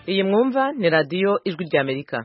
iyi mwumva ni radiyo ijwi ry'amerika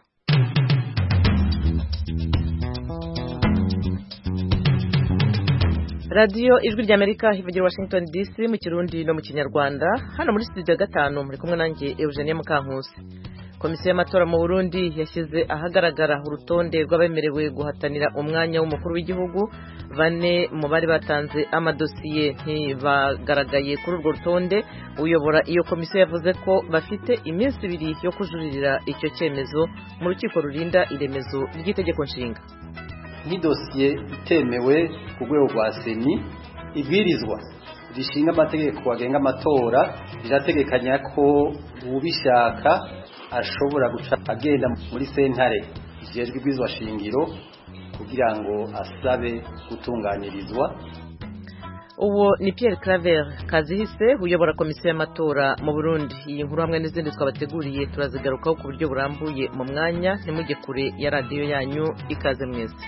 radiyo ijwi ry'amerika ivugira washington dc mu kirundi no mu kinyarwanda hano muri studio gatanu muri kumwe nanjye eugenie mukankusi komisiyo y'amatora mu burundi yashyize ahagaragara urutonde rw'abemerewe guhatanira umwanya w'umukuru w'igihugu bane mu bari batanze amadosiye ntibagaragaye kuri urwo rutonde uyobora iyo komisiyo yavuze ko bafite iminsi ibiri yo kujuririra icyo cyemezo mu rukiko rurinda iremezo ry'itegeko nshinga nk'idosiye itemewe ku rwego rwa seni ibwirizwa rishinga amategeko agenga amatora rirategekanya ko ubishaka ashobora guca agenda muri sentare ijejwe ibwirizwa shingiro kugira ngo asabe gutunganirizwa uwo ni Pierre Claver Kazihise uyobora komisiyo y'amatora mu Burundi iyi nkuru hamwe n'izindi twabateguriye turazigarukaho ku buryo burambuye mu mwanya ntimujye kure ya radiyo yanyu ikaze mwese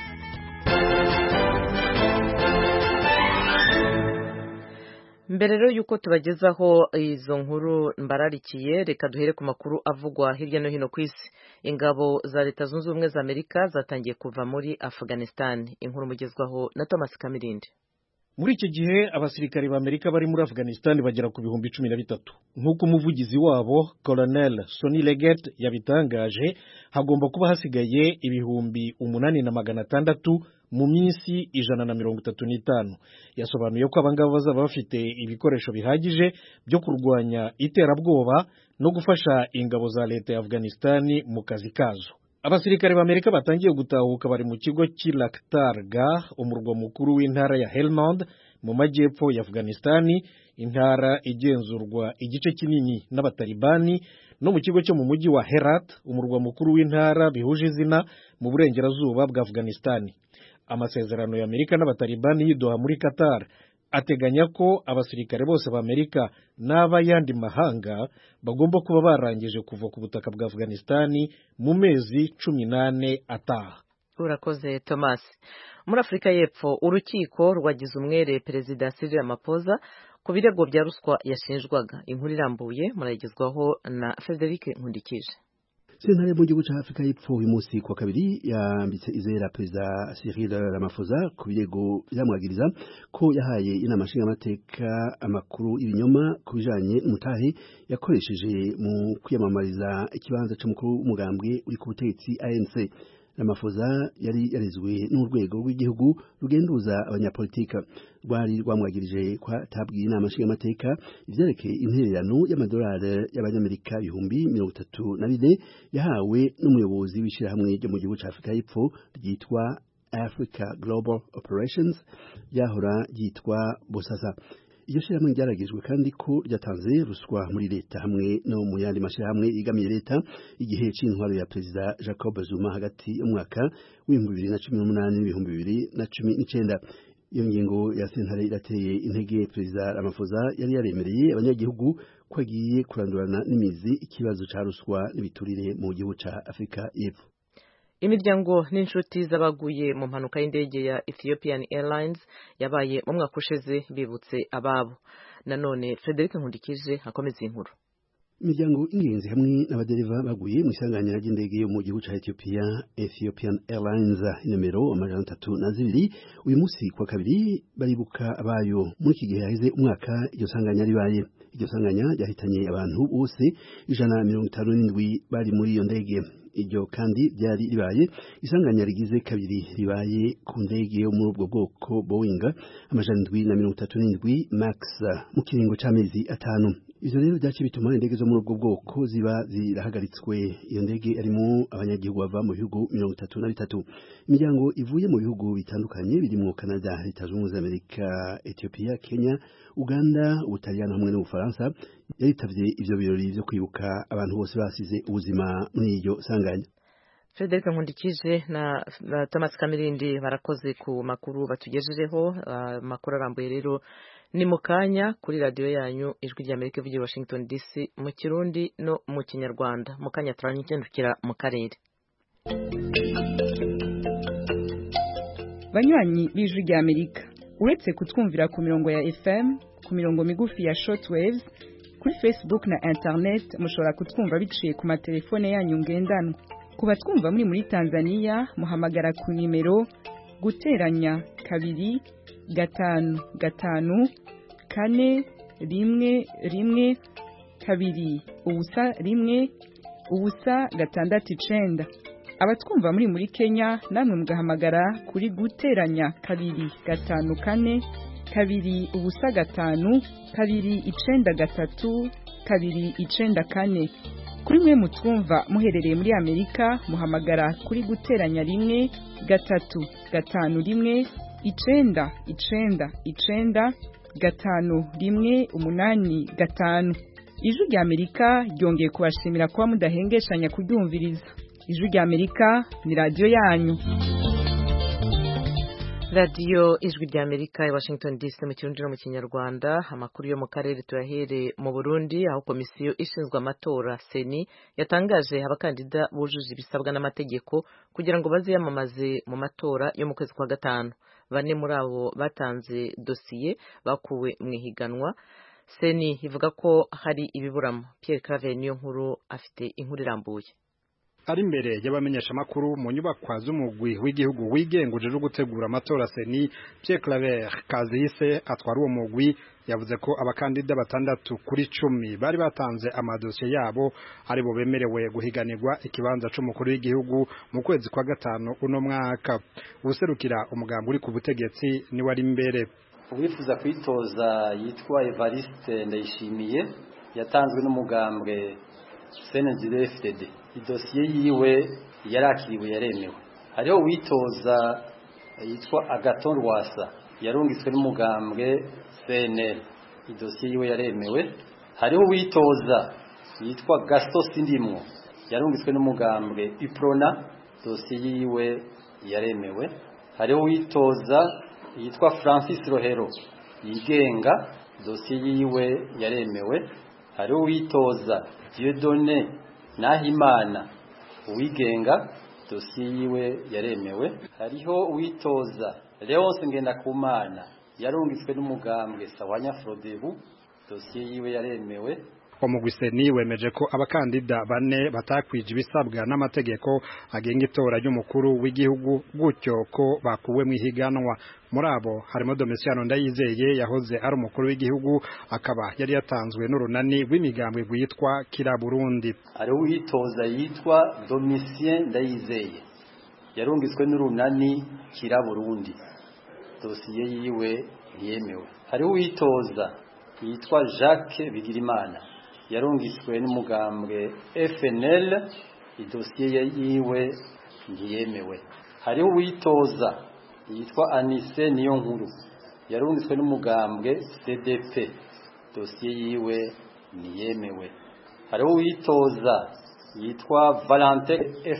mbere rero y'uko tubagezaho izo nkuru mbararikiye reka duhere ku makuru avugwa hirya no hino ku isi ingabo za leta zunze ubumwe za amerika zatangiye kuva muri afghanistan inkuru mugezwaho na thomas kamirindi muri icyo gihe abasirikare ba amerika bari muri afghanistan bagera ku bihumbi cumi na bitatu nk'uko umuvugizi wabo colonel sony leggett yabitangaje hagomba kuba hasigaye ibihumbi umunani na magana atandatu mu minsi ijana na mirongo itatu n'itanu yasobanuye ko abangaba bazaba bafite ibikoresho bihagije byo kurwanya iterabwoba no gufasha ingabo za leta ya afghanistan mu kazi kazo abasirikare b'amerika batangiye gutahuka bari mu kigo cy'i Lakhtar Gah umurwa mukuru w'intara ya Helmand mu majyepfo ya Afghanistan intara igenzurwa igice kinini n'abatalibani no mu kigo cyo mu mujyi wa Herat umurwa mukuru w'intara bihuje izina mu burengerazuba bwa Afghanistan amasezerano ya Amerika n'abatalibani yidoha muri Qatar ateganya ko abasirikare bose b'Amerika n'ab'ayandi mahanga bagomba kuba barangije kuva ku butaka bwa Afghanistan mu mezi cumi n'ane ataha urakoze Thomas muri Afurika y'Epfo urukiko rwagize umwere Perezida Cyril Ramaphosa ku birego bya ruswa yashinjwaga inkuru irambuye murayigezwaho na Frederic Nkundikije sentare mu gihugu cya afurika y'epfo uyu munsi ku wa kabiri yambitse izera perezida cyril ramaphosa ku birego byamwagiriza ko yahaye inama nshingamateka amakuru y'ibinyoma ku bijanye n'umutahe yakoresheje mu kwiyamamariza ikibanza cy'umukuru w'umugambwe uri ku butegetsi anc Ramaphosa yari yarizwe n'urwego rw'igihugu rugenduza abanyapolitika rwari rwamwagirije ko atabwiye inama nshingamateka ivyerekeye intererano y'amadolari y'abanyamerika ibihumbi mirongo itatu na bine yahawe n'umuyobozi w'ishirahamwe ryo mu gihugu ca afurika y'epfo ryitwa Africa Global Operations ryahora ryitwa Bosasa iyo shirahamwe ryaragijwe kandi ko ryatanze ruswa muri leta hamwe no mu yandi mashirahamwe igamiye leta igihe c'intwaro ya perezida Jacob Zuma hagati y'umwaka w'ibihumbi bibiri na cumi n'umunani n'ibihumbi bibiri na cumi n'icenda iyo ngingo ya sentare irateye intege perezida Ramaphosa yari yaremereye abanyagihugu ko agiye kurandurana n'imizi ikibazo ca ruswa n'ibiturire mu gihugu ca Afurika y'Epfo imiryango n'inshuti z'abaguye mu mpanuka y'indege ya Ethiopian Airlines yabaye mu mwaka ushize bibutse ababo nanone Frederic Nkundikije akomeza inkuru imiryango y'ingenzi hamwe n'abadereva baguye mu isanganya ry'indege yo mu gihugu ca Ethiopia Ethiopian Airlines nomero amajana atatu na zibiri uyu munsi kwa kabiri baribuka abayo muri iki gihe haheze umwaka iryo sanganya ribaye iryo sanganya ryahitanye abantu bose ijana na mirongo itanu n'indwi bari muri iyo ndege iryo kandi ryari ribaye isanganya rigize kabiri ribaye ku ndege yo muri ubwo bwoko Boeing amajana indwi na mirongo itatu n'indwi max mu kiringo c'amezi atanu ivyo rero vyaciye bituma indege zo muri ubwo bwoko ziba zirahagaritswe iyo ndege arimo abanyagihugu bava mu bihugu mirongo itatu na bitatu imiryango ivuye mu bihugu bitandukanye birimwo Canada leta zunze ubumwe za Amerika Ethiopia Kenya Uganda Ubutaliyano hamwe n'Ubufaransa yaritavye ivyo birori vyo kwibuka abantu bose basize ubuzima muri iryo sanganya Frederic Nkundikije na, na Thomas Kamirindi barakoze ku makuru batugejejeho amakuru uh, arambuye rero ni mu kanya kuri radiyo yanyu ijwi rya Amerika ivugira Washington DC mu kirundi no mu kinyarwanda mu kanya turanyukendukira mu karere banywanyi b'ijwi rya Amerika uretse kutwumvira ku mirongo ya FM ku mirongo migufi ya shortwaves kuri facebook na internet mushobora kutwumva biciye ku matelefone yanyu ngendanwa ku batwumva muri muri tanzania muhamagara ku nimero guteranya kabiri gatanu gatanu kane rimwe rimwe kabiri ubusa rimwe ubusa gatandatu icenda abatwumva muri muri kenya namwe mugahamagara kuri guteranya kabiri gatanu kane kabiri ubusa gatanu kabiri icenda gatatu kabiri icenda kane kuri mwe mutwumva muherereye muri amerika muhamagara kuri guteranya rimwe gatatu gatanu rimwe icenda icenda icenda gatanu rimwe umunani gatanu ijwi rya amerika ryongeye kubashimira kuba mudahengeshanya kuryumviriza ijwi rya amerika ni radiyo yanyu radiyo ijwi rya amerika i washington dc mu kirundi no mu kinyarwanda amakuru yo mu karere tuyahere mu burundi aho komisiyo ishinzwe amatora seni yatangaje abakandida bujuje ibisabwa n'amategeko kugira ngo baziyamamaze mu matora yo mu kwezi kwa gatanu bane muri abo batanze dosiye bakuwe mu ihiganwa seni ivuga ko hari ibiburamo Pierre Claver niyo nkuru afite inkuru irambuye ari imbere y'abamenyeshamakuru mu nyubakwa z'umugwi w'igihugu wigenguje uje gutegura amatora seni Pierre Claver Kazise atwara uwo mugwi yavuze ko abakandida batandatu kuri cumi bari batanze amadosiye yabo ari bo bemerewe guhiganirwa ikibanza c'umukuru w'igihugu mu kwezi kwa gatanu uno mwaka userukira umugambi uri ku butegetsi ni wari imbere uwifuza kwitoza yitwa Evariste Ndayishimiye yatanzwe n'umugambwe Senezire FDD idosiye yiwe yarakiriwe yaremewe hariho uwitoza yitwa Agaton Rwasa yarungitswe n'umugambwe CNL idosiye yiwe yaremewe hariho uwitoza yitwa Gaston Sindimwo yarungitswe n'umugambwe Iprona dosiye yiwe yaremewe hariho uwitoza yitwa Francis Rohero yigenga dosiye yiwe yaremewe hariho uwitoza Dieudonné Nahimana uwigenga dosiye yiwe yaremewe hariho uwitoza Leonce Ngendakumana yarungitswe n'umugambwe Sawanya Frodebu dosiye yiwe yaremewe umugwiseni wemeje ko abakandida bane batakwije ibisabwa n'amategeko agenga itora ry'umukuru w'igihugu gutyo ko bakuwe mu ihiganwa muri abo harimo Domitiano Ndayizeye yahoze ari umukuru w'igihugu akaba yari yatanzwe n'urunani rw'imigambwe rwitwa Kira Burundi hariho uwitoza yitwa Domitien Ndayizeye yarungitswe n'urunani Kira Burundi dosiye yiwe ntiyemewe hariho uwitoza yitwa Jacques Bigirimana yarungitswe n'umugambwe FNL idosiye yiwe ntiyemewe hariho uwitoza yitwa Anise niyo nkuru yarungitswe n'umugambwe CDP dosiye yiwe ntiyemewe hariho uwitoza yitwa Valentin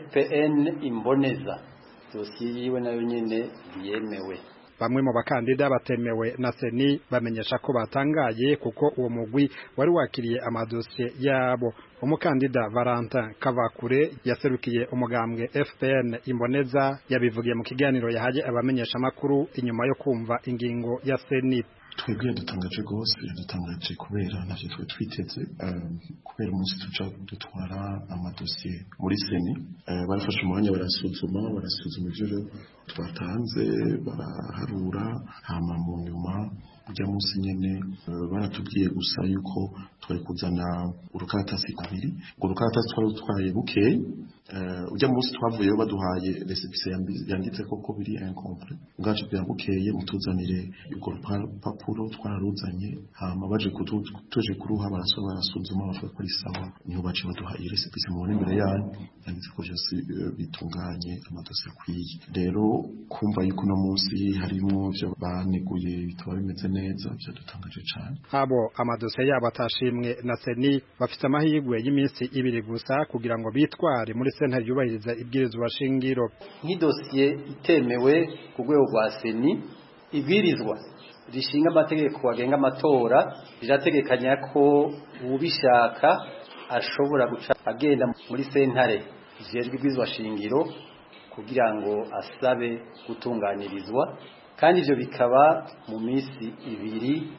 FPN Imboneza dosiye yiwe nayo nyine ntiyemewe bamwe mu bakandida batemewe na seni bamenyesha ko batangaye kuko uwo mugwi wari wakiriye amadosiye yabo umukandida Valentin Kavakure yaserukiye umugambwe FPN Imboneza yabivugiye mu kiganiro yahaye abamenyesha makuru inyuma yo kumva ingingo ya seni twebwe dutangaje rwose dutangaje kubera navyo twe twiteze kubera umunsi tuja dutwara amadosiye muri seni barafashe umwanya barasuzuma barasuzuma ivyo twatanze baraharura hama mu nyuma ujya munsi nyene baratubwiye gusa yuko twari kuzana urukaratasi kabiri urwo rukaratasi twari dutwaye bukeye ujya munsi twavuyeyo baduhaye resepise yanditse ko biri incompre ubwacu bwa bukeye mutuzanire urwo rupapuro twararuzanye hama baje tuje kuruha barasaba barasuzuma bavuga ko ari sawa niho bace baduhaye resepise mubona imbere yanyu yanditse ko byose bitunganye amadosiye akwiye rero kumva yuko uno munsi harimo ivyo baneguye bitaba bimeze neza byadutangaje cyane abo amadosiye yabo atashimwe na seni bafite amahirwe y'iminsi ibiri gusa kugira ngo bitware muri sentare yubahiriza ibwirizwa shingiro nk'idosiye itemewe ku rwego rwa seni ibwirizwa rishinga amategeko agenga amatora rirategekanya ko ubishaka ashobora guca agenda muri sentare zijejwe ibwirizwa shingiro kugira ngo asabe gutunganirizwa kandi ibyo bikaba mu minsi ibiri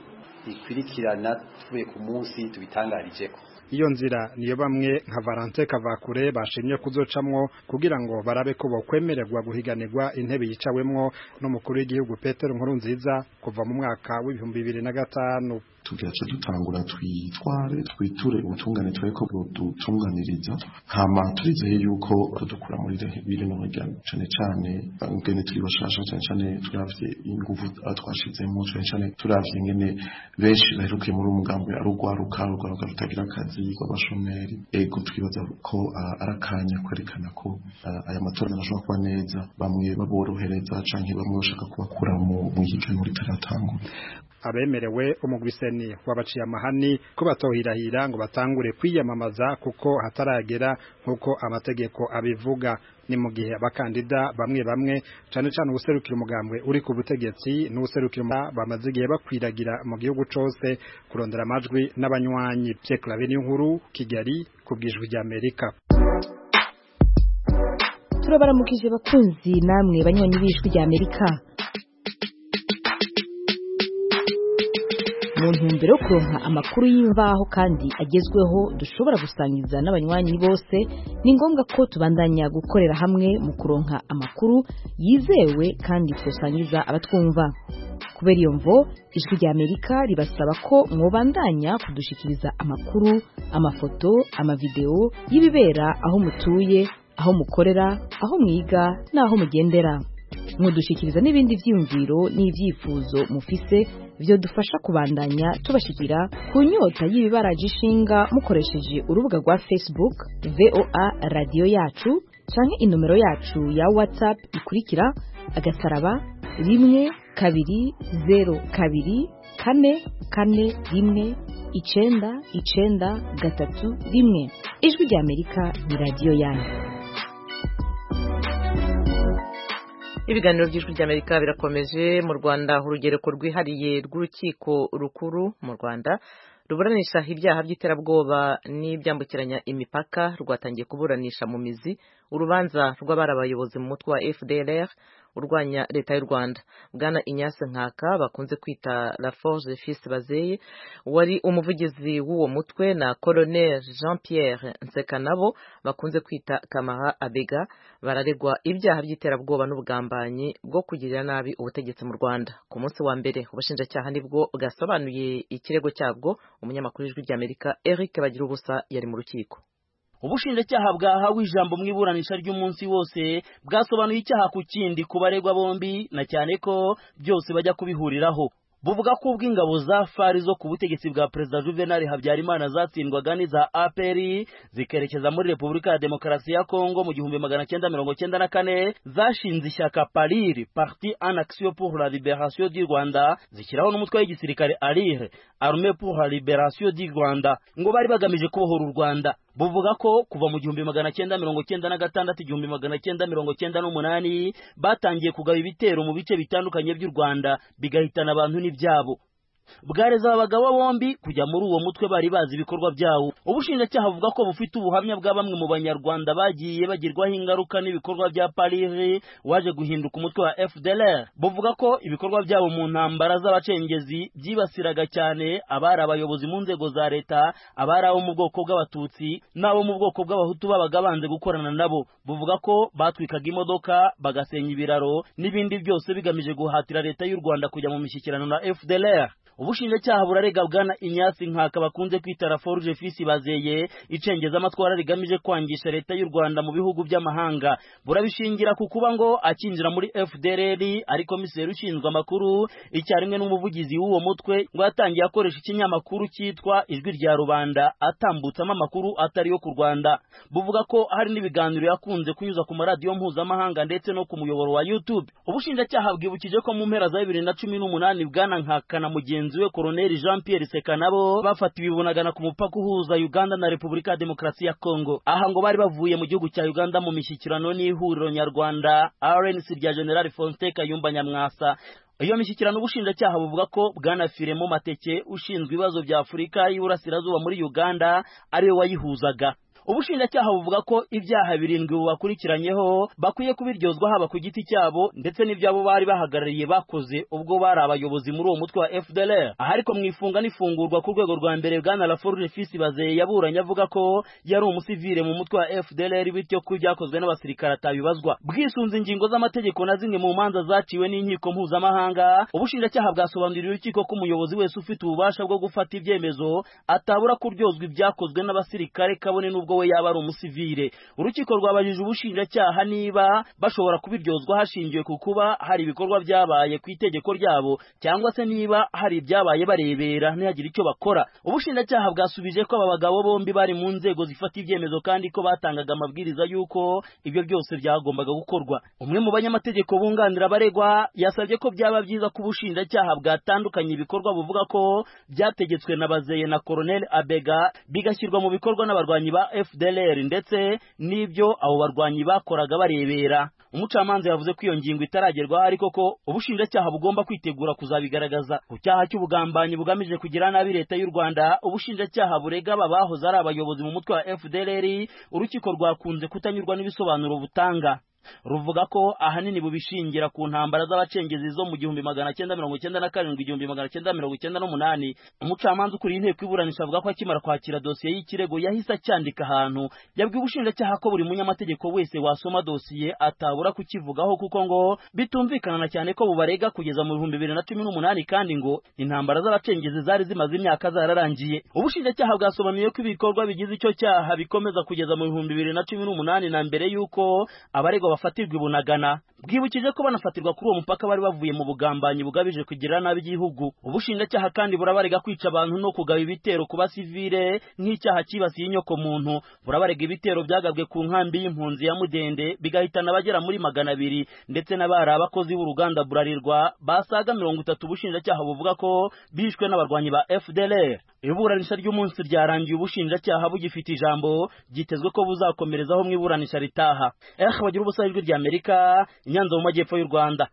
ikwirikirana tuvuye ku munsi tubitangarijeko iyo nzira niyo bamwe nka Valente Kavakure bashimye kuzocamwo kugira ngo barabe ko bokwemererwa guhiganirwa intebe yicawemwo n'umukuru w'igihugu Petero Nkurunziza kuva mu mwaka w'ibihumbi bibiri na gatanu tugaca dutangura twitware twiture ubutungane turabe ko budutunganiriza hama turizeye yuko dukura muri biri no hirya cane cane ngene turi bashasha cane cane turavye inguvu twashizemo cane cane turavye ngene benshi baherukiye muri umugambi ari urwaruka urwaruka rutagira akazi rw'abashomeri ego twibaza ko ari akanya kwerekana ko aya matora ashobora kuba neza bamwe baborohereza canke bamwe bashaka kubakura mu higanwa ritaratangura abemerewe umugwiseni wabaciye amahani ko batohirahira ngo batangure kwiyamamaza kuko hataragera nk'uko amategeko abivuga ni mu gihe abakandida bamwe bamwe cane cane ubuserukira umugambwe uri ku butegetsi n'ubuserukira bamaze igihe bakwiragira mu gihugu cose kurondera amajwi n'abanywanyi Pierre Claver nkuru Kigali kubwijwi rya Amerika turabaramukije bakunzi namwe banywanyi b'ijwi rya Amerika mu ntumbero yo kuronka amakuru y'imvaho kandi agezweho dushobora gusangiza n'abanywanyi bose ni ngombwa ko tubandanya gukorera hamwe mu kuronka amakuru yizewe kandi twosangiza abatwumva kubera iyo mvo ijwi rya amerika ribasaba ko mwobandanya kudushikiriza amakuru amafoto amavideo y'ibibera aho mutuye aho mukorera aho mwiga n'aho mugendera mudushikiriza n'ibindi vyiyumviro n'ivyifuzo mufise vyo dufasha kubandanya tubashikira ku nyota y'ibibaraje ishinga mukoresheje urubuga rwa Facebook VOA radio yacu canke inomero yacu ya WhatsApp ikurikira agasaraba rimwe kabiri zero kabiri kane kane rimwe icenda icenda gatatu rimwe ijwi rya Amerika ni radio yanyu ibiganiro by'ijwi ry'amerika birakomeje mu rwanda urugereko rwihariye rw'urukiko rukuru mu rwanda ruburanisha ibyaha by'iterabwoba n'ibyambukiranya imipaka rwatangiye kuburanisha mu mizi urubanza rw'abari abayobozi mu mutwe wa fdr urwanya leta y'u rwanda bwana inyase nkaka bakunze kwita la forge fils bazeye wari umuvugizi w'uwo mutwe na colonel jean pierre nsekanabo bakunze kwita kamara abega bararegwa ibyaha by'iterabwoba n'ubugambanyi bwo kugirira nabi ubutegetsi mu rwanda ku munsi wa mbere ubushinjacyaha nibwo bwasobanuye ikirego cyabwo umunyamakuru w'ijwi ry'amerika eric bagira ubusa yari mu rukiko ubushinjacyaha bwahawe ijambo mu iburanisha ry'umunsi wose bwasobanuye icyaha ku kindi ku baregwa bombi na cyane ko byose bajya kubihuriraho buvuga ko ubwo ingabo za fari zo ku butegetsi bwa perezida juvenal habyarimana zatsindwaga n'iza apr zikerekeza muri repubulika ya demokarasi ya kongo mu gihumbi magana cyenda mirongo cyenda na kane zashinze ishyaka pariri parti en action pour la libération du rwanda zishyiraho n'umutwe w'igisirikare arire armée pour la libération du rwanda ngo bari bagamije kubohora u rwanda buvuga ko kuva mu gihumbi magana cyenda mirongo cyenda na gatandatu igihumbi magana cyenda mirongo cyenda n'umunani batangiye kugaba ibitero mu bice bitandukanye by'u rwanda bigahitana abantu n'ibyabo bwareza aba bagabo bombi kujya muri uwo mutwe bari bazi ibikorwa byawo ubushinjacyaha buvuga ko bufite ubuhamya bwa bamwe mu banyarwanda bagiye bagirwaho ingaruka n'ibikorwa bya parire waje guhinduka umutwe wa fdlr buvuga ko ibikorwa byabo mu ntambara z'abacengezi byibasiraga cyane abari abayobozi mu nzego za leta abari abo mu bwoko bw'abatutsi n'abo mu bwoko bw'abahutu babaga banze gukorana nabo buvuga ko batwikaga imodoka bagasenya ibiraro n'ibindi byose bigamije guhatira leta y'u rwanda kujya mu mishyikirano na fdlr ubushinjacyaha burarega bwana inyasi nkaka bakunze kwita la forge fils bazeye icengeza amatwara rigamije kwangisha leta y'u rwanda mu bihugu by'amahanga burabishingira ku kuba ngo akinjira muri fdrr ari komiseri ushinzwe amakuru icyarimwe n'umuvugizi w'uwo mutwe ngo yatangiye akoresha ikinyamakuru cyitwa ijwi rya rubanda atambutsamo amakuru atari yo ku rwanda buvuga ko hari n'ibiganiro yakunze kunyuza ku maradiyo mpuzamahanga ndetse no ku muyoboro wa youtube ubushinjacyaha bwibukije ko mu mpera za bibiri na cumi n'umunani bwana nkaka na mugenzi we koroneli jean pierre sekanabo bafatiwe ibunagana ku mupaka uhuza uganda na repubulika ya demokarasi ya kongo aha ngo bari bavuye mu gihugu cya uganda mu mishyikirano n'ihuriro nyarwanda rnc rya general faustin kayumba nyamwasa iyo mishyikirano ubushinjacyaha buvuga ko bwana firemo mateke ushinzwe ibibazo bya afurika y'iburasirazuba muri uganda ariwe wayihuzaga ubushinjacyaha buvuga ko ibyaha birindwi bubakurikiranyeho bakwiye kubiryozwa haba ku giti cyabo ndetse n'ibyabo bari bahagarariye bakoze ubwo bari abayobozi muri uwo mutwe wa FDLR aha ariko mu ifunga n'ifungurwa ku rwego rwa mbere bwana Laforge Fils Bazeye yaburanye avuga ko yari umusivile mu mutwe wa FDLR bityo ko ibyakozwe n'abasirikare atabibazwa bwisunze ingingo z'amategeko na zimwe mu manza zaciwe n'inkiko mpuzamahanga ubushinjacyaha bwasobanuriye urukiko ko umuyobozi wese ufite ububasha bwo gufata ibyemezo atabura kuryozwa ibyakozwe n'abasirikare kabone n'ubwo we yaba ari umusivile urukiko rwabajije ubushinjacyaha niba bashobora kubiryozwa hashingiwe ku kuba hari ibikorwa byabaye ku itegeko ryabo cyangwa se niba hari ibyabaye barebera ntihagire icyo bakora ubushinjacyaha bwasubije ko aba bagabo bombi bari mu nzego zifata ibyemezo kandi ko batangaga amabwiriza y'uko ibyo byose byagombaga gukorwa umwe mu banyamategeko bunganira abaregwa yasabye ko byaba byiza ko ubushinjacyaha bwatandukanye ibikorwa buvuga ko byategetswe na bazeye na Colonel Abega bigashyirwa mu bikorwa n'abarwanyi ba FDLR ndetse n'ibyo abo barwanyi bakoraga barebera umucamanza yavuze ko iyo ngingo itaragerwaho ariko ko ubushinjacyaha bugomba kwitegura kuzabigaragaza ku cyaha cy'ubugambanyi bugamije kugira nabi leta y'u Rwanda ubushinjacyaha burega aba bahoze ari abayobozi mu mutwe wa FDLR urukiko rwakunze kutanyurwa n'ibisobanuro butanga ruvuga ko ahanini bubishingira ku ntambara z'abacengezi zo mu gihumbi magana cyenda mirongo cyenda na karindwi igihumbi magana cyenda mirongo cyenda n'umunani umucamanza ukuriye inteko iburanisha avuga ko akimara kwakira dosiye y'ikirego yahise acyandika ahantu yabwiye ubushinjacyaha ko buri munyamategeko wese wasoma dosiye atabura kukivugaho kuko ngo bitumvikana na cyane ko bubarega kugeza mu bihumbi bibiri na cumi n'umunani kandi ngo intambara z'abacengezi zari zimaze imyaka zararangiye ubushinjacyaha bwasobanuye ko ibikorwa bigize icyo cyaha bikomeza kugeza mu bihumbi bibiri na cumi n'umunani na mbere y'uko abaregwa bafatirwa ibunagana bwibukije ko banafatirwa kuri uwo mupaka bari bavuye mu bugambanyi bugabije kugirira nabi igihugu ubushinjacyaha kandi burabarega kwica abantu no kugaba ibitero ku basivile nk'icyaha cyibasiye inyoko muntu burabarega ibitero byagabwe ku nkambi y'impunzi ya mudende bigahitana abagera muri magana abiri ndetse n'abari abakozi b'uruganda burarirwa basaga mirongo itatu ubushinjacyaha buvuga ko bishwe n'abarwanyi ba FDLR iburanisha ry'umunsi ryarangiye ubushinjacyaha bugifite ijambo byitezwe ko buzakomerezaho mu iburanisha ritaha eh bagira ubusa ijwi rya Amerika Nyanza mu majyepfo y'u Rwanda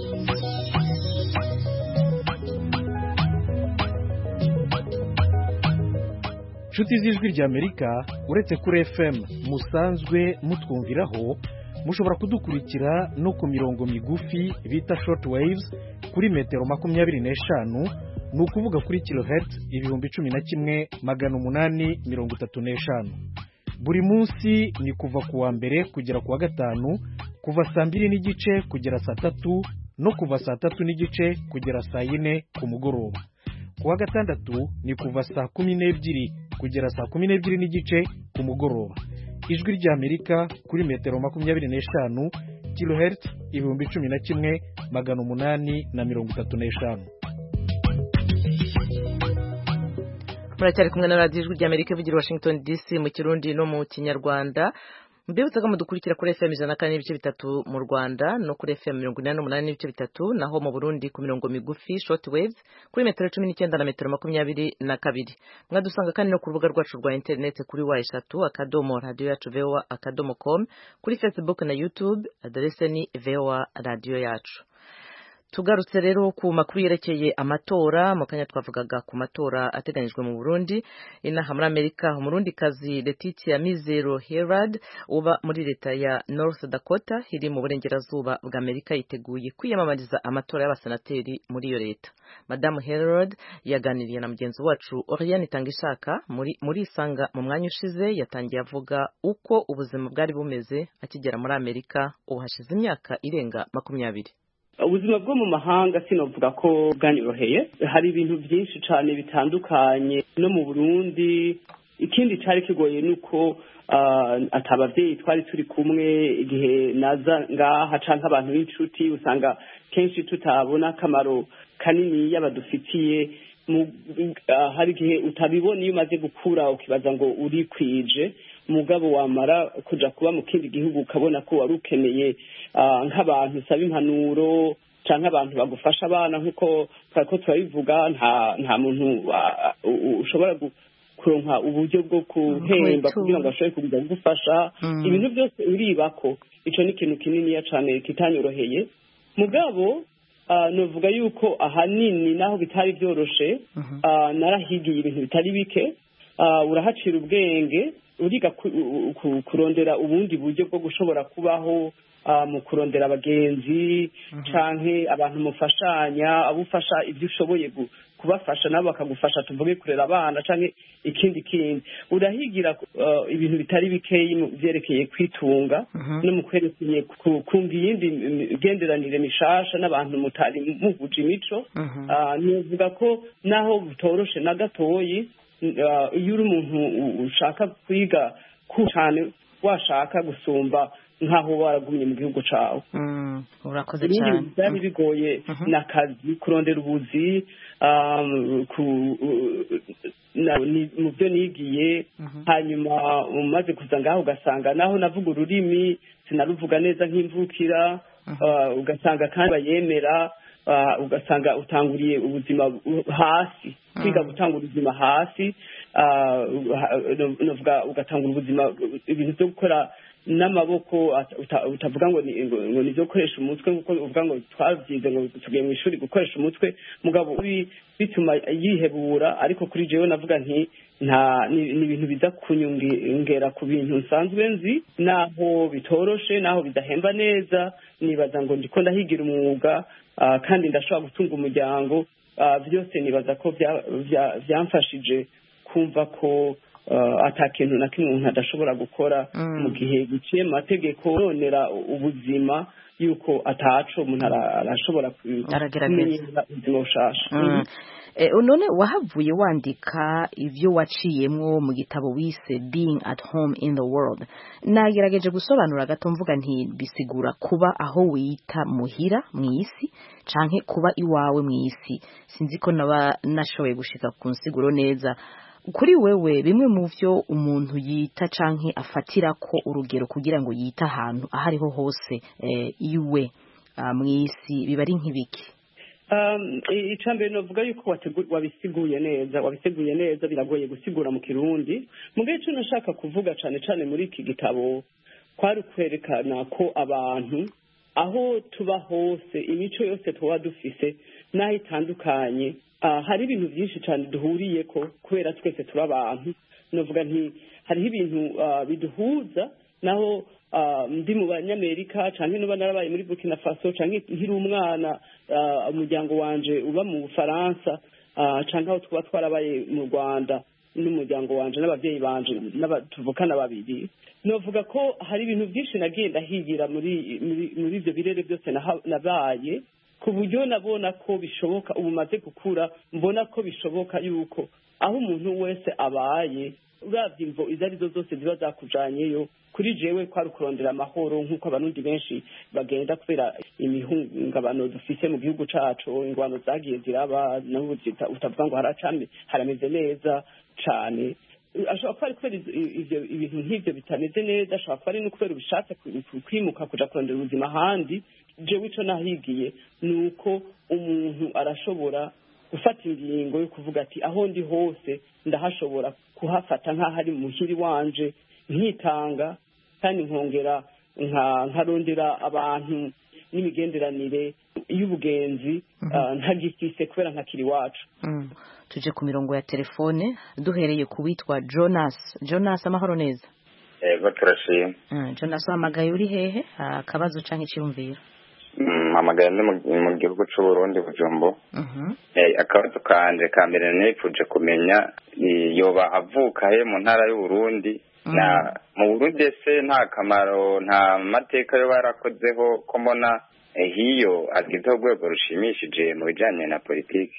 inshuti z'ijwi rya amerika uretse kuri fm musanzwe mutwumviraho mushobora kudukurikira no ku mirongo migufi bita short waves kuri metero makumyabiri n'eshanu ni ukuvuga kuri kilohertz ibihumbi cumi na kimwe magana umunani mirongo itatu n'eshanu buri munsi ni kuva ku wa mbere kugera ku wa gatanu kuva saa mbiri n'igice kugera saa tatu no kuva saa tatu n'igice kugera saa yine ku mugoroba ku wa gatandatu ni kuva saa kumi n'ebyiri kugera saa kumi n'ebyiri n'igice ku mugoroba ijwi ry'amerika kuri metero makumyabiri n'eshanu kilohertz ibihumbi cumi na kimwe magana umunani na mirongo itatu n'eshanu muracyari kumwe na radiyo ijwi ry'amerika ivugira washington dc mu kirundi no mu kinyarwanda mbibutsa ko mudukurikira kuri fm ijana na kane n'ibice bitatu mu rwanda no kuri fm mirongo inani n'umunani n'ibice bitatu naho mu burundi ku mirongo migufi short waves kuri metero cumi n'icyenda na metero makumyabiri na kabiri mwadusanga kandi no ku rubuga rwacu rwa interineti kuri wa eshatu akadomo radiyo yacu voa akadomo com kuri facebook na youtube aderese ni voa radiyo yacu tugarutse rero ku makuru yerekeye amatora mu kanya twavugaga ku matora ateganyijwe mu Burundi inaha muri Amerika umurundikazi Letitia Mizero Herald uba muri leta ya North Dakota iri mu burengerazuba bwa Amerika yiteguye kwiyamamariza amatora y'abasenateri muri iyo leta Madamu Herald yaganiriye na mugenzi wacu Oriane Tangishaka muri muri isanga mu mwanya ushize yatangiye avuga uko ubuzima bwari bumeze akigera muri Amerika ubu hashize imyaka irenga makumyabiri ubuzima bwo mu mahanga sinavuga ko bwanyoroheye hari ibintu byinshi cyane bitandukanye no mu burundi ikindi cyari kigoye ni uko atababyeyi twari turi kumwe igihe naza ngaha cyangwa abantu b'inshuti usanga kenshi tutabona akamaro kanini y'abadufitiye hari igihe utabibona iyo umaze gukura ukibaza ngo urikwije umugabo wamara kujya kuba mu kindi gihugu ukabona ko wari ukeneye nk'abantu usaba impanuro cyangwa abantu bagufasha abana nk'uko ko turabivuga nta muntu ushobora kuronka uburyo bwo guhemba kugira ngo ashobore kuza kugufasha ibintu byose uribako icyo ni ikintu kininiya cyane kitanyoroheye mugabo navuga yuko ahanini naho bitari byoroshe narahigiye ibintu bitari bike ah, urahacira ubwenge uriga ku- u- ku- kurondera ubundi buryo bwo gushobora kubaho ah, mu kurondera abagenzi canke abantu mufashanya abo ufasha ibyo ushoboye gu- kubafasha nabo bakagufasha tuvuge kurera abana canke ikindi kindi urahigira ah, ibintu bitari bikeyi mu vyerekeye kwitunga no mu kwerekeye ku- kumva iyindi migenderanire mishasha n'abantu mutari muhuje imico Ah, nivuga ko naho butoroshe na gatoyi ah, iyo uri umuntu u- ushaka kwiga ku cyane washaka gusumba nk'aho waragumye mu gihugu cawe Mm, urakoze ibindi cyane bintu byari bigoye ni akazi kurondera ubuzi um, ku- na- ni- mu byo nigiye hanyuma umaze kuza ngaho ugasanga naho navuga ururimi sinaruvuga neza nk'imvukira uh, ugasanga kandi bayemera uh, ugasanga utanguriye ubuzima bu- hasi kwiga gutanga ubuzima hasi uh, ha- no- novuga ugatangura ubuzima ibintu byo gukora n'amaboko ata- uta- utavuga ngo ni ngo ngo ni ibyo gukoresha umutwe nk'uko uvuga ngo twabyize ngo tugiye mu ishuri gukoresha umutwe mugabo uri bituma yihebura ariko kuri jewe navuga nti nta ni ni ibintu biza kunyongera ku bintu nsanzwe nzi naho bitoroshe naho bidahemba neza nibaza ngo ndiko ndahigira umwuga ah, kandi ndashobora gutunga umuryango ah, byose nibaza ko bya- bya- byamfashije kumva ko uh, ata kintu na kimwe umuntu adashobora gukora mu gihe biciye mu mategeko ronera ubuzima yuko ataco umuntu ara- arashobora ku- Aragerageza. kumenyera ubuzima bushasha Mm. Eh, none wahavuye wandika ibyo waciyemwo mu gitabo wise being at home in the world nagerageje gusobanura gato mvuga nti bisigura kuba aho wita muhira mu isi canke kuba iwawe mu isi sinzi ko naba nashoboye gushika ku nsiguro neza kuri wewe bimwe mu byo umuntu yita canke afatira ko urugero kugira ngo yite ahantu aho ariho hose eh, iwe ah, mu isi biba ari nk'ibiki Um, i- icambere novuga yuko wategu- wabisiguye neza wabisiguye neza biragoye gusigura mu kirundi mugihe ico nashaka kuvuga cane cane muri iki gitabo kwari kwerekana ko abantu aho tuba hose imico yose tuba dufise n'aho itandukanye ah, hari ibintu byinshi cane duhuriyeko kubera twese turi abantu novuga nti hariho ibintu ah, biduhuza naho ah, ndi mu banyamerika canke nuba narabaye muri burkina faso canke nkiri umwana ah, umuryango wanje uba mu bufaransa ah, canke aho tuba twarabaye mu rwanda n'umuryango wanje n'abavyeyi banje n'aba- tuvukana babiri novuga ko hari ibintu byinshi nagiye ndahigira muri muri- muri ivyo birere byose naha- nabaye ku buryo nabona ko bishoboka ubu maze gukura mbona ko bishoboka yuko aho umuntu wese abaye uravye imvo izo arizo zose ziba zakujanyeyo kuri jewe kwari ukurondera amahoro nk'uko abarundi benshi bagenda kubera imihungabano dufise mu gihugu cacu ingwano zagiye ziraba naho zita- utavuga ngo haracame harameze neza cane ashobora kuba ari kubera izo- ivyo ibintu nk'ivyo bitameze neza ashobora kuba ari no kubera ubishatse ku- ku- kwimuka kuja kurondera ubuzima ahandi jewe ico nahigiye ni uko umuntu arashobora gufata ingingo yo kuvuga ati aho ndi hose ndahashobora kuhafata nk'aho ari muhiri wanje nkitanga kandi nkongera nka- nkarondera abantu n'imigenderanire y'ubugenzi ah, ntagifise kubera ntakiri iwacu Mm. tuje ku mirongo ya telefone duhereye ku witwa jonas jonas amahoro neza yego turashima Mm, jonas wahamagaye uri hehe Ah, akabazo canke iciyumviro Mm, mpamagaye ndi mu- mu gihugu c'uburundi bujumbu Mhm. Eh, akabazo kanje ka mbere nifuje kumenya eh, yoba avuka he mu ntara y'uburundi na mu burundi ese nta kamaro nta mateka yo barakozeho ko mbona eh, hiyo agizeho urwego rushimishije mu bijanye na politiki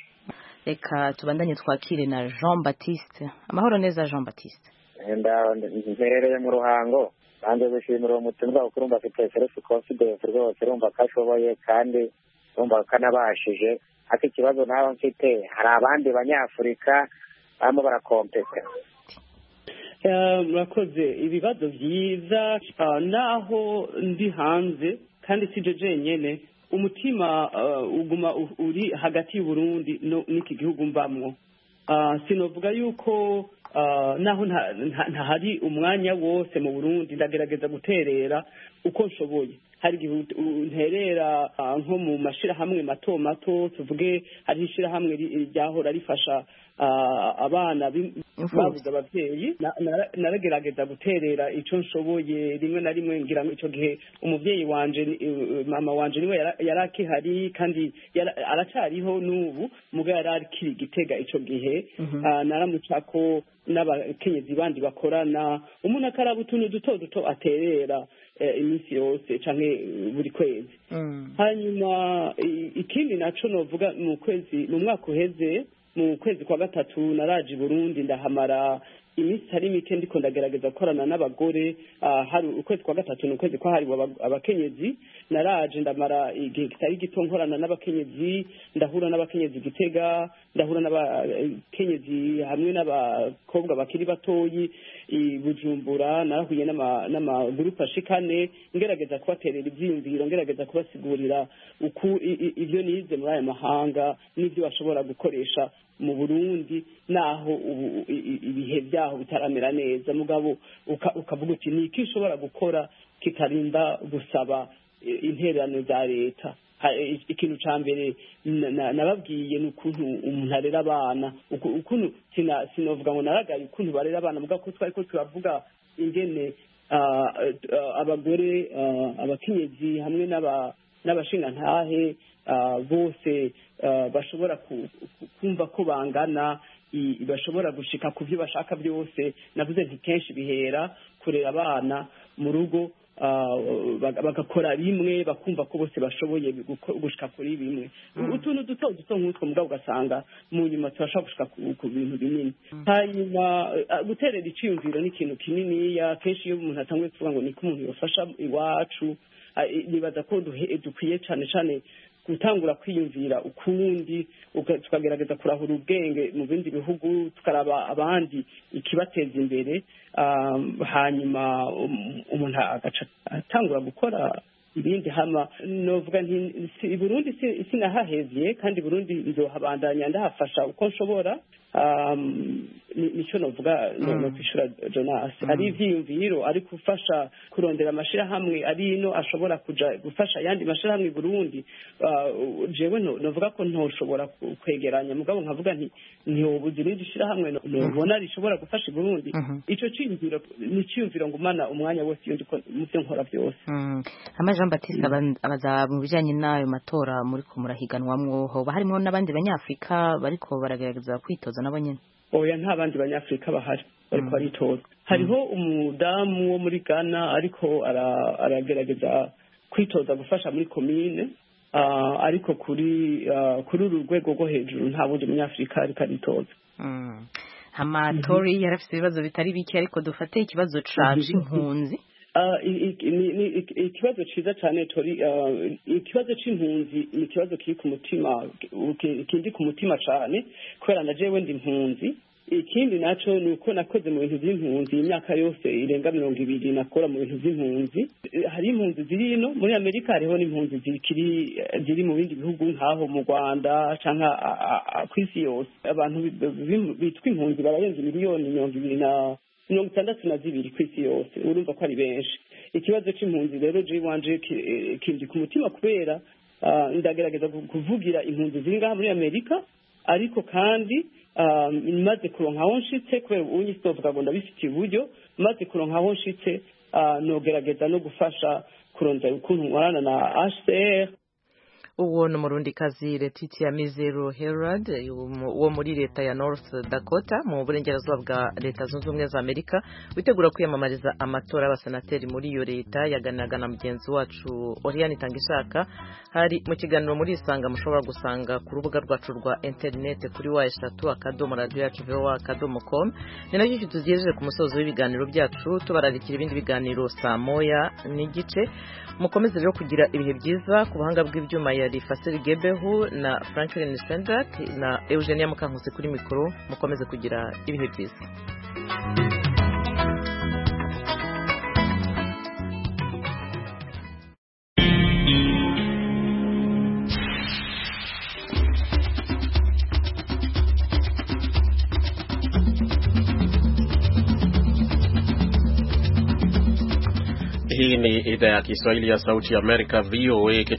reka tubandanye twakire na jean baptiste amahoro neza jean baptiste ndaho mperereye mu ruhango banze gushimira uwo mutumwa kuko urumva afite self confidence rwose urumva ko ashoboye kandi urumva ko anabashije ariko ikibazo nawe mfite hari abandi banyafurika barimo barakompeta Eh, murakoze ibibazo byiza ah, naho ndi hanze kandi sije jenyene umutima ah, uguma u- uri hagati y'uburundi no- n'iki gihugu mbamwo Ah, sinovuga yuko ah, naho nta- nta- ntahari umwanya wose mu burundi ndagerageza guterera uko nshoboye hari igihe ut- unterera ah, nko mu mashirahamwe mato mato tuvuge hari ishirahamwe ri- ryahora rifasha ah, abana b'im- Imfuvyi. babuze abavyeyi Na- nara- naragerageza guterera ico nshoboye rimwe na rimwe ngira ngo ico gihe umuvyeyi wanje ni- eh, mama wanje niwe yara- yari akihari kandi yara- aracariho n'ubu muga yari akiri gitega ico gihe Ah, naramucako n'abakenyezi bandi bakorana umuntu akaraba utuntu duto duto aterera eh, iminsi yose canke eh, buri kwezi hanyuma i- ikindi naco novuga mu kwezi mu mwaka uheze mu kwezi kwa gatatu naraje i burundi ndahamara iminsi itari mike ndiko ndagerageza gukorana n'abagore ah, hari ukwezi kwa gatatu ni ukwezi kwahariwe aba- abakenyezi naraje ndamara igihe kitari gito nkorana n'abakenyezi ndahura n'abakenyezi gitega ndahura n'abakenyezi hamwe n'abakobwa bakiri batoyi i bujumbura narahuye n'ama- n'amagurupe ashikane ngerageza kubaterera ivyiyumviro ngerageza kubasigurira uku i- i- ivyo nize muri aya mahanga n'ivyo bashobora gukoresha mu burundi naho ubu i- i- ibihe vyaho bitaramera neza mugabo uka- ukavuga uti ni iki ushobora gukora kitarinda gusaba eh, intererano za leta Ha- eh, ikintu ca mbere na- na- nababwiye ni ukuntu umuntu arera abana uku- ukuntu sina- sinovuga ngo naragaye ukuntu barera abana mugabo ko twariko turavuga ingene ah, eh, ah, abagore ah, abakenyezi hamwe n'aba n'abashingantahe ah, bose ah, bashobora ku- ku- kumva ko bangana i- bashobora gushika ku byo bashaka byose navuze nti kenshi bihera kurera abana mu rugo ah, baga- bagakora bimwe bakumva ko bose bashoboye guko- gushika kuri bimwe utuntu duto duto nk'utwo mugabo ugasanga mu nyuma turashobora gushika ku- ku bintu binini hanyuma ah, guterera iciyumviro ni ikintu kininiya kenshi iyo umuntu atanguye kuvuga ngo niko umuntu yofasha iwacu ah, i- nibaza ko duhe- dukwiye cane cane gutangura kwiyumvira ukundi uka- tukagerageza kurahura ubwenge mu bindi bihugu tukaraba abandi ikibateza imbere um, hanyuma um- umuntu agaca atangura gukora ibindi hama novuga nti si- i burundi si- sinahahevye kandi i burundi nzohabandanya ndahafasha uko nshobora um, ni- nico novuga no no kwishura jonas ari ivyiyumviro ari gufasha kurondera amashirahamwe ari ino ashobora kuja gufasha ayandi mashirahamwe i burundi uh, jewe no- novuga ko ntoshobora ku- kwegeranya mugabo nkavuga nti ntiwobuze irindi shirahamwe no- nobona rishobora gufasha i burundi ico ciyumviro ni ciyumviro ngumana umwanya wose iyo ndiko mu vyo nkora vyose Mm. Hama Jean Baptiste aba- abaza mu bijanye n'ayo matora muri ko murahiganwamwo hoba harimo n'abandi banyafrika bariko baragerageza kwitoza nabo nyene oya nta bandi banyafurika bahari bariko baritoza hariho umudamu wo muri ghana ariko ara- aragerageza kwitoza gufasha muri komine ah, ariko kuri ah, kuri uru rwego rwo hejuru nta wundi munyafurika ariko aritoza Mm. hama Tori yarafise ibibazo bitari bike ariko dufate ikibazo ca c'impunzi Ah, i- i- ni- ni- i- ikibazo ciza cane tori ah, ikibazo c'impunzi ni ikibazo kiri ku mutima ki- kindi ku mutima cane kubera na jewe ndi impunzi ikindi naco ni uko nakoze mu bintu vy'impunzi imyaka yose irenga mirongo ibiri nakora mu bintu vy'impunzi Eh, hari impunzi ziri ino muri amerika hariho n'impunzi zikiri eh, ziri mu bindi bihugu nk'aho mu rwanda canke a- a- a- kw'isi yose abantu bi- bi- bitwa impunzi bararenza miliyoni mirongo ibiri na mirongo itandatu na zibiri ku isi yose urumva ko ari benshi ikibazo c'impunzi rero je wanje ki- eh, kindi ku mutima kubera ah, ndagerageza ku- kuvugira impunzi ziri ngaha muri amerika ariko kandi ah, maze kuronka aho nshitse kubera ubu nyisi novuga ngo ndabifitiye uburyo maze kuronka aho nshitse ah, nogerageza no gufasha kurondera ukuntu nkorana na hcr uwo ni umurundikazi Letitia Mizero Herald wo muri leta ya North Dakota mu burengerazuba bwa leta zunze ubumwe za Amerika witegura kwiyamamariza amatora y'abasenateri muri iyo leta yaganiraga na mugenzi wacu Oriane Tangishaka hari mu kiganiro muri isanga mushobora gusanga ku rubuga rwacu rwa interineti kuri wa eshatu akadomo radiyo yacu vowa akadomo com ni nacyo tugejeje ku musozo w'ibiganiro byacu tubararikira ibindi biganiro saa moya n'igice mukomeze rero kugira ibihe byiza ku buhanga bw'ibyuma yari Fasiri Gebehu na Franklin Sendak na Eugenia Mukankusi kuri mikoro mukomeze kugira ibihe byiza Eh, Hii ni idhaa ya Kiswahili ya Sauti ya Amerika, VOA,